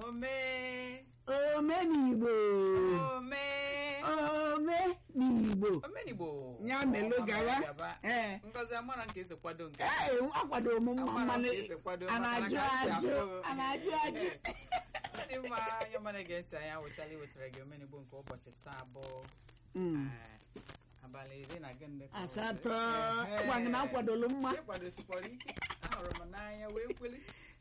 omee omenigbo omee omenigbo omenigbo Ya melu Ọma gawa. gaba. ee ngozi amara nke esi kwado nke ee akwado m mma Amara mmanụ ka esi kwado a maka na-ajụ na ka esi ajụ afụ. a na-ajụ ajụ Ọ dị mma onye mara ege ntị anyị awụchala iwetara gị omenigbo nke ụbọchị taa bụ Mm. eh, abalị iri na gịnị ka ọ asatọ dị? gwa gị na akwadolu mma ịkwadosikwara ike ahụrụ m n'anya wee kweli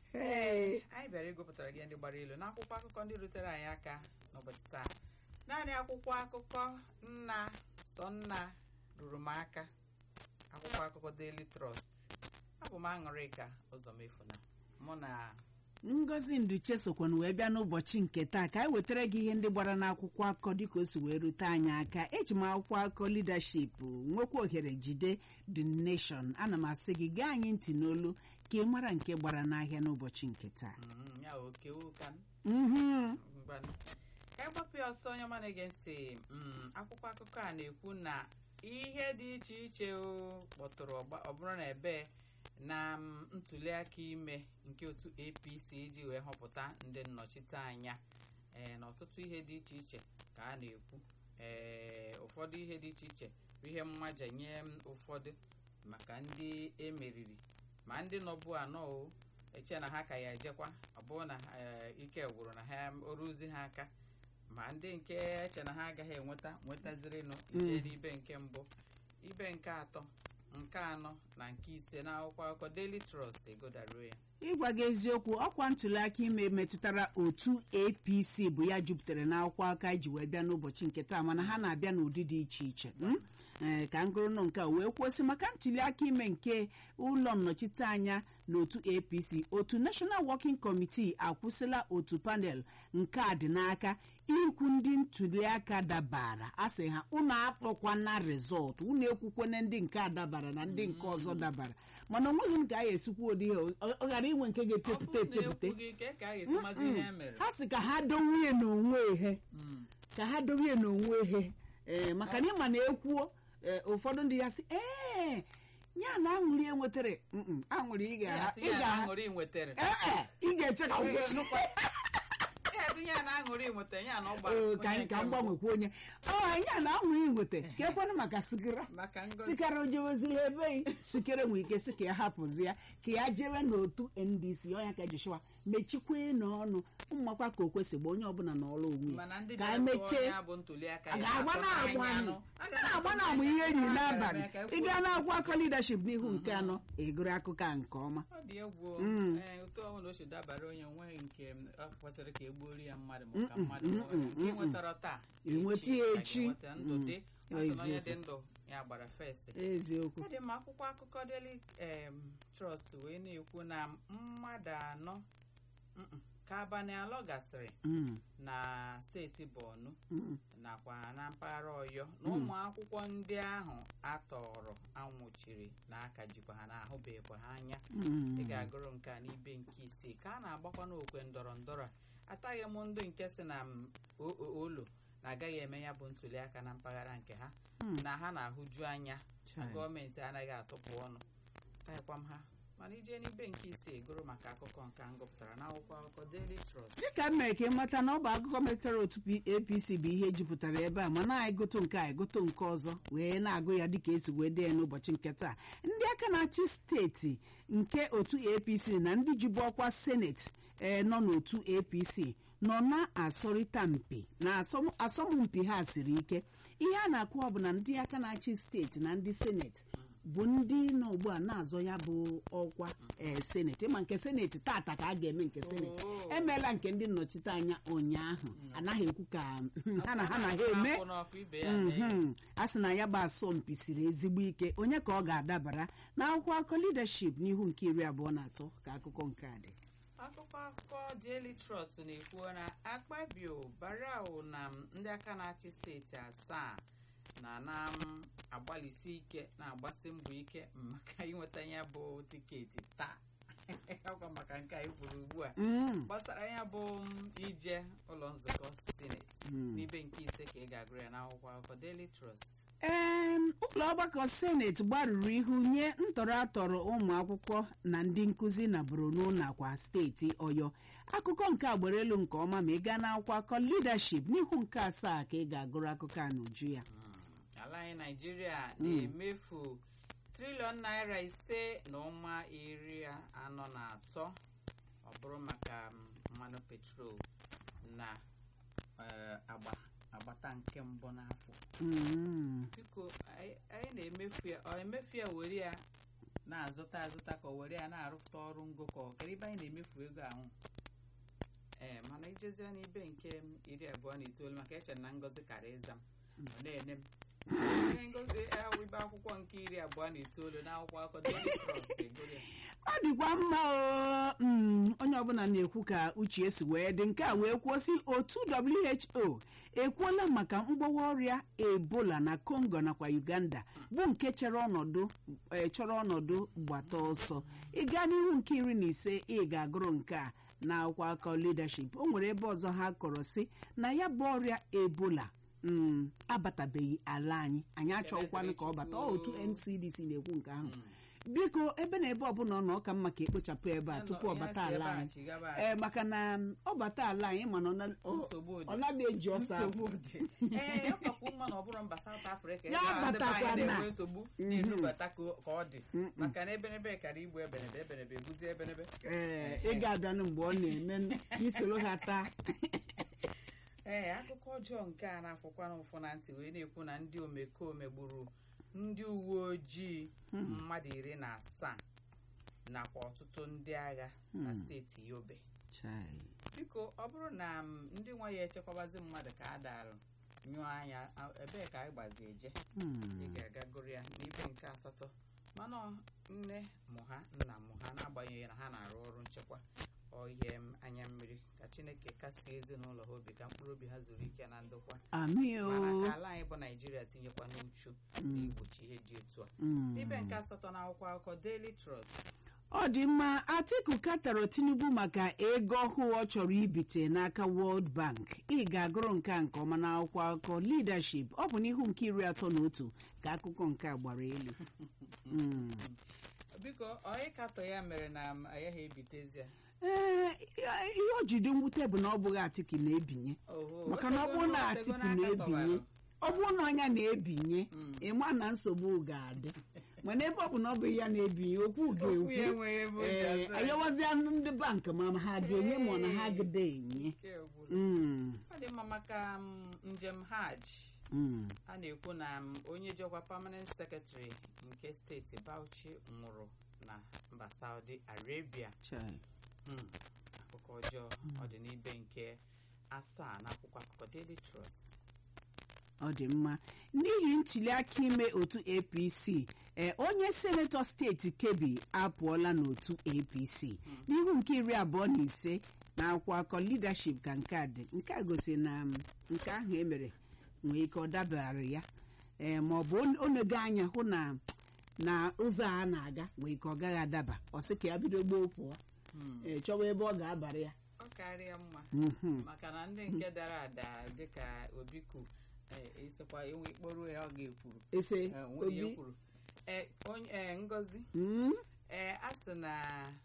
ee anyị bịara ịgụpụtara gị ndị gbara ilu n'akwụkwọ akụkọ ndị rutere anyị aka n'ụbọchị taa naanị akwụkwọ akụkọ nna sọ nna ruru m aka akwụkwọ akụkọ Daily Trust abụ m aṅụrịka ụzọmefuna mụ na ngozi nduche sokwana wee bịa n'ụbọchị nke taa ka anyị wetara gị ihe ndị gbara n'akwụkwọ akụkọ dịka o si wee rute anyị aka eji m akwụkwọ akụkọ leadership nwekwa ohere jide the nation ana m asị gị gaa anyị ntị n'olu ka ị mara nke gbara n'ahịa n'ụbọchị nke taa mm, ya oke ụka Mhm. ngwanụ ka anyị gbapụ ya ọsọ onye ọma na-ege ntị mm, akwụkwọ akụkọ a na-ekwu na ihe dị iche iche o kpọtụrụ ọgba- ọ bụrụ na ebe na mm, ntuliaka ime nke otu apc iji wee họpụta ndị nnọchiteanya ee na ọtụtụ ihe dị iche iche ka a na-ekwu ee ụfọdụ ihe dị iche iche bụ ihe mmaja nye m ụfọdụ maka ndị emeriri ma ndị nọbụ anọ o eche na ha ka ya ejekwa ọ bụrụ na eh, ike gwụrụ na ha oruzi ha aka ma ndị nke eche na ha agaghị enweta nwetazirinụ ije n'ibe nke mbụ ibe nke atọ nke anọ na nke ise na akwụkwọ akụkọ Daily Trust egodaruo ya ịgwa gị eziokwu ọkwa ntụliaka ime metụtara otu apc bụ ya jupụtara n'akwụkwọ aka ji wee bịa n'ụbọchị nke taa mana ha na-abịa n'ụdị dị iche iche mm? ee ka ngụrụnụ nke a wee kwụsị maka ntụliaka ime nke ụlọ nnọchiteanya n'otu apc otu national working committee akwụsịla otu panel nke a dị n'aka ikwu ndị ntụliaka dabara a sị ha unu akpọkwana rizọtụ unu ekwukwana ndị nke a dabara na ndị nke ọzọ dabara mana o nweghị nke a ga-esikwu ụdị ihe ọ ọ ghara inwe nke ọ ga-etepụta bụrụ na etepụta ekwughị ka ka a ga-esi mazi ihe e mere ha sị ka ha dowie n'onwe ihe Mm. ka ha dowie n'onwe ihe ee maka na ịma na ekwuo ee, ụfọdụ ndị ya sị ee ya na aṅụrị enwetara Mm-mm, aṅụrị ị Ya ga- sị ị ya na ga- aṅụrị nwetara ee ị ga-eche ka ngwụcha ya sị ya na aṅụrị nwetara ya na ọ gbara Oo, ka onye anyị ka nke m mbụ. gbanwekwa onye ọ ya na aṅụrị nweta ka ekwenụ maka sigara maka ngozi sikara o jeweziri ebe yi sikere nwere ike sị ka ya hapụzi ya ka ya jewe n'otu ndc ọnya ka joshua mechikwe n'ọnụ mmakwa ka o kwesịgba onye ọbụla n'ọrụ onwe mana ndị ya ka bịara anyị tụọ mechie ya bụ ntụliaka a ya ga-agba na-atụ na-agba n'anya anụ anụ. a ga na-agba na-amụ ihe eri n'abalị ị gaa n'akwụkwọ akọ leadership n'ihu nke anọ egoro akụkọ a nke ọma ọ dị egwu o. Mm. Ee, otu ọbụla o si dabara onye nweghị nke m, ọ kwesịrị ka egbuori ya mmadụ ma ka Mm-mm, mmadụ nwụọ ya. mm-mm, Nke ị mm-mm. nwetara taa Enweta ya a echi. ga-enweta ndụ Mm. dị a sị na onye dị Eziokwu. ndụ ya gbara fest eziokwu ọ dị mma akwụkwọ akụkọ Daily em, Trust wee na-ekwu na mmadụ anọ mm-mm, ka abalị alọ gasịrị Mm, na steeti Borno mm, nakwa na mpaghara ọyọ na ụmụ akwụkwọ ndị ahụ atọrọ anwụchiri na aka jikwa ha n'ahụbeghịkwa ha anya mm. ị ga-agụrụ nke a n'ibe nke isii ka a na-agbakwa n'okwe ndọrọ ndọrọ a ataghị m ndị nke si na m o- o- olo na-agaghị eme ya bụ ntụliaka na mpaghara nke ha Hmm. na ha na-ahụju anya na Chai. gọọmenti anaghị atụpụ ọnụ taghịkwa m ha mana ije n'ibe nke isii gụrụ maka akụkọ nke a m gụpụtara n'akwụkwọ akụkọ Daily Trust dịka m mere ka ịmata na ọ bụ akụkọ metụtara otu P- apc bụ ihe jupụtara ebe a mana anyị goto nke a goto nke ọzọ wee na-agụ ya dịka esi wee dee ya n'ụbọchị nke taa ndị aka na-achị steeti nke otu apc na ndị jibu ọkwa seneti ee nọ n'otu apc nọ na-asọrịta mpi na asọm- asọmpi ha siri ike ihe a na-akụwa bụ na ndị aka na-achị steeti na ndị seneti bụ ndị nọ ugbu a na-azọ ya bụ ọkwa ee seneti ma nke seneti tata ka a ga-eme nke seneti Oh. emeela nke ndị nnọchiteanya ụnyaahụ anaghị ekwu ka ha na ha na ha eme Akwụ n'ọkụ ibe ya mee. Mhm. a sị na ya bụ asọmpi siri ezigbo ike onye ka ọ ga-adabara n'akwụkwọ akụkọ leadership n'ihu nke iri abụọ na atọ ka akụkọ nke a dị akụkọ akụkọ Daily Trust na-ekwu na akpabio barau na m, ndị aka na-achị steeti asaa na na m agbalịsi ike na-agbasi mbọ ike maka inweta ya bụ tiketi taa ọkwa maka nke a kwuru ugbu a Mm. gbasara ya bụ m, ije ụlọ nzukọ sineti Mm. n'ibe nke ise ka ị ga-agụrụ ya n'akwụkwọ akụkọ Daily Trust Em, ụlọ ọgbakọ seneti gbarụrụ ihu nye ntọrọ atọrọ ụmụ akwụkwọ na ndị nkụzi na borno nakwa steeti ọyọ akụkọ nke a gbara elu nke ọma ma ị gaa n'akwụkwọ akọ leadership n'ihu nke asaa ka ị ga-agụrụ akụkọ a n'uju ya Mm. ala anyị naijiria na-emefu triliọn naira ise na ọnwa iri anọ na atọ ọ bụrụ maka mm, mmanụ petrol na eh, agba agbata nke mbụ n'afọ Mm. biko anyị anyị na-emefu ya ọ emefu ya were ya na-azụta azụta ka ọ were ya na-arụpụta ọrụ ngo ka ọ kedu ebe anyị na-emefu ego ahụ ee mana ijezie n'ibe nke m iri abụọ na itoolu maka eche na ngozi kara ịza m ọ na-ene m Ihe ngozi ahụ ibe akwụkwọ nke iri abụọ na itoolu n'akwụkwọ akụkọ Daily Trust egoro ya. ọ dịkwa mma o mm, onye ọbụla na-ekwu ka uche si wee dị nke a wee kwuo sị otu who ekwuola maka mgbawa ọrịa ebola na congo nakwa uganda bụ nke chere ọnọdụ eh, chọrọ ọnọdụ gbata ọsọ ịga n'ihu nke iri na ise ị ga-agụrụ nke a na akwụkwọ akọ leadership o nwere ebe ọzọ ha kọrọ sị na ya bụ ọrịa ebola mm, abatabeghị ala anyị anyị achọghịkwanụ ka ọ bata ọ otu ncdc na-ekwu nke ahụ Mm. biko ebe na ebe ọbụla ọ nọ ọ ka mma ka ekpochapụ ebe a tupu ọ bata ala anyị ee maka na m, ọ bata ala anyị mana ọ na- ọ- nsogbu dị ọ naghị eji ọsọ nsogbu apụ. dị ee ọ kakwu mma na ọ bụrụ mba South Africa ebe Ya ahụ ndị be anyị batakwa na- na-enwe nsogbu Mhm. na-enubata ka ọ- ka ọ dị Mm-mm. maka na ebenebe kara igbu ebenebe ebenebe ebuzi ebenebe ee ị ga-abịanụ mgbe ọ na-eme n- ka isoro ha taa ee akụkọ ọjọọ nke a na-afụkwana ụfụ na ntị wee na-ekwu na ndị omekome gburu ndị uwe ojii mmadụ iri na asaa nakwa ọtụtụ ndị agha na Hmm. steeti yobe biko ọ bụrụ na m, ndị nwa ya echekwabazi mmadụ ka a darụ nyụọ anya a- ebee ka anyị gbazi eje ị ga-aga gụrụ ya n'ibe nke asatọ mana ọ nne mụ ha nna mụ ha n'agbanyeghị na ha na-arụ ọrụ nchekwa ọhịa m anya mmiri ka chineke kasie ezinụlọ ha obi ka mkpụrụ obi ha zuru ike na ndokwa amị o mana ka ala anyị bụ naijiria tinyekwa n'uchu na igbochi ihe dị otu a Mm. n'ibe nke asatọ na akwụkwọ akụkọ Daily Trust ọ dị mma atiku katọrọ tinubu maka ego ọhụụ ọ chọrọ ibite n'aka world bank ị ga-agụrụ nke a nke ọma n'akwụkwọ akụkọ leadership ọ bụ n'ihu nke iri atọ na otu ka akụkọ nke a gbara elu Mm. biko onye katọ ya mere na m agaghị ebitezi ya ee ihe o jide mwute bụ na ọ bụghị atiku na-ebinye Oho, maka na ọ bụrụ na otego atiku n'aka na-ebinye tọwara. ọ bụrụ na ọnya na-ebinye Mm. ịma na nsogbu ga-adị mana ebe ọ bụ na ọ bụ ya na-ebinye okwu Okwu ya ga-ekwu enweghị ebe o ji ee aza ya. ayọwazịa ndị bank ma ha ga-enye ma ọ na ha gide enye Nke gwụrụ. Mm, ọ dị mma maka m, njem hajj mm. a na-ekwu na m, onye jọkwa permanent secretary nke steeti Bauchi nwụrụ na mba Saudi Arabia Chai. Hmm, akụkọ ọjọọ ọ dị n'ibe nke asaa na akwụkwọ akụkọ Daily Trust ọ dị mma n'ihi ntụliaka ime otu apc ee onye senetọ steeti kebbi apụọla n'otu apc n'ihu nke iri abụọ na ise na akwụkwọ akọ leadership ka nke a dị nke a gosi na m, nke ahụ emere nwee ike ọ dabara ya ee ma ọ bụ on- onego anya hụ na na ụzọ a na-aga nwee ike ọ gaghị adaba ọ sị ka ya bido gboo pụọ Hmm, ee chọwa ebe ọ ga-abara ya ọ karịa mma Mhm. maka na ndị nke dara ada dịka obi kwuru eh, ịsịkwa enwe ikporo ya ọ ga-ekwuru ese Eh, nwunye ya obi kwuru Eh, onye eh, ngozi Mm? ee a sị na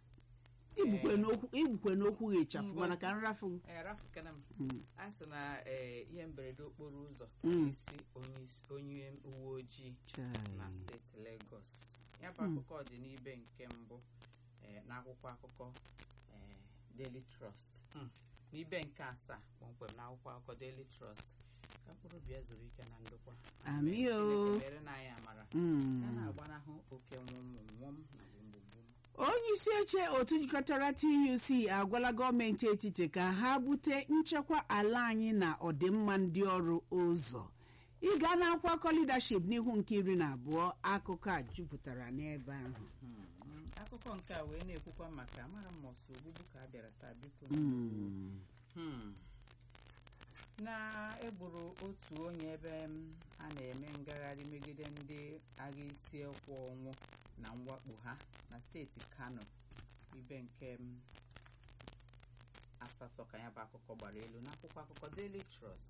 igbukwe n'okwu igbukwe n'okwu gị ịchafụ Ngozi. mana ka nrafu eh, rafukana m Mm. a sị na eh, ihe mberede okporo ụzọ Mm. isi onye isi- onye uwe ojii Chai. na steeti Lagos ya bụ Hmm. akụkọ dị n'ibe nke mbụ eh, n'akwụkwọ akụkọ eh, Daily Trust Hmm. n'ibe nke asaa kpọmkwem n'akwụkwọ akụkọ Daily Trust ka mkpụrụ obi ya zuru ike na ndokwa Amị Amen. o. Chineke mere na anyị amara Mm. ya na-agbanahụ oke nwụmụnwụm na gbumgbum onye isi oche otu jikọtara tuc agwala gọọmenti etiti ka ha bute nchekwa ala anyị na ọdịmma ndị ọrụ ụzọ ịga n'akwụkwọ akọ leadership n'ihu nke iri na abụọ akụkọ a jupụtara n'ebe ahụ Hmm. akụkọ nke a wee na-ekwukwa maka amara m ọsọ ogbugbu ka a bịara taa biko Mm. Hmm. na egburu otu onye ebe m a na-eme ngagharị megide ndị agha isi ekwu ọnwụ na mwakpo ha na steeti kano ibe nke m asatọ ka ya bụ akụkọ gbara elu n'akwụkwọ akụkọ Daily Trust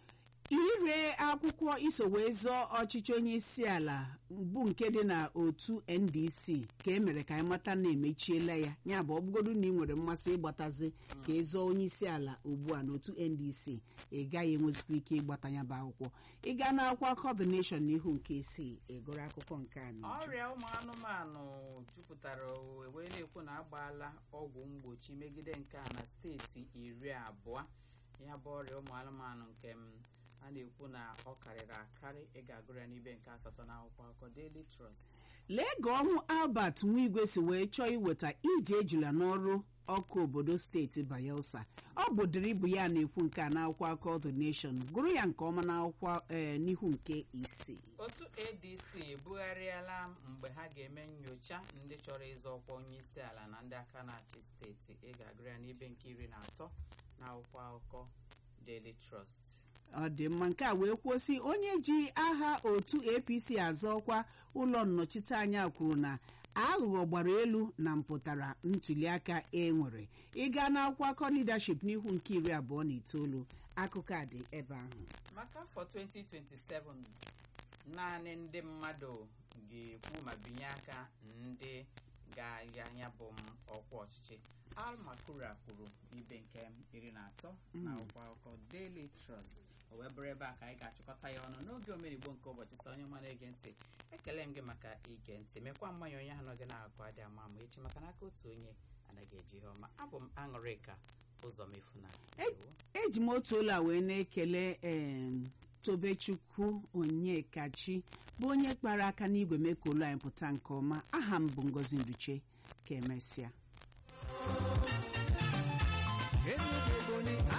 ire akwụkwọ iso wee zọọ ọchịchị onye isi ala bụ nke dị na otu ndc ka e mere ka anyị mata na emechiela ya ya bụ ọ bụgodu na ị nwere mmasị ịgbatazi ka ị zọọ onye isi ala ugbu a n'otu ndc ị gaghị enwezikwa ike ịgbata ya bụ akwụkwọ ị gaa n'akwụkwọ kọbineshọn n'ihu nke isii ịgụrụ akụkọ nke a n'uju. ọrịa ụmụ anụmanụ jupụtara ụwa wee na-ekwu na agbaala ọgwụ mgbochi megide nke a na steeti iri abụọ ya bụ ọrịa ụmụ anụmanụ nke m a na-ekwu na ọ karịrị akarị ị ga-agụrụ ya n'ibe nke asatọ na akwụkwọ akụkọ Daily Trust lee ka ọnwụ albert nwigwe si wee chọọ iweta ije ejula n'ọrụ ọkụ obodo steeti bayelsa ọ bụ dịrị ibu ya na-ekwu nke a n'akwụkwọ akụkọ the nation gụrụ ya nke ọma n'akwụkwọ ee n'ihu nke isii otu adc ebugharịala mgbe ha ga-eme nyocha ndị chọrọ ịzọ ọkwa onye isi ala na ndị aka na-achị steeti ị ga-agụrụ ya n'ibe nke iri na atọ na akwụkwọ akụkọ Daily Trust ọ dị mma nke a wee kwuo sị onye ji aha otu apc azọ ọkwa ụlọ nnọchiteanya kwuru na aghụghọ gbara elu na mpụtara ntuliaka e nwere ịga n'akwụkwọ akọ leadership n'ihu nke iri abụọ na itoolu akụkọ a dị ebe ahụ maka afọ 2027 naanị ndị mmadụ ga-ekwu ma binye aka ndị ga-aya ya bụ m ọkwa ọchịchị Al Makura kwuru ibe nke iri na atọ na akwụkwọ akụkọ Daily Trust o wee bụrụ ebe a ka anyị ga-achịkọta ya ọnụ n'oge omenigbo nke ụbọchị taa onye ọma na-ege ntị ekele m gị maka ige ntị mekwa mmanya onye ahụ nọ gị na-agụ adị ama ama echi maka n'aka otu onye anaghị eji ihe ọma abụ m aṅụrịka ụzọ mefu na eji m otu ụlọ a wee na-ekele em, tobechukwu onyekachi bụ onye kpara aka n'igwe mee ka ụlọ anyị pụta nke ọma aha m bụ ngozi nduche ka emesịa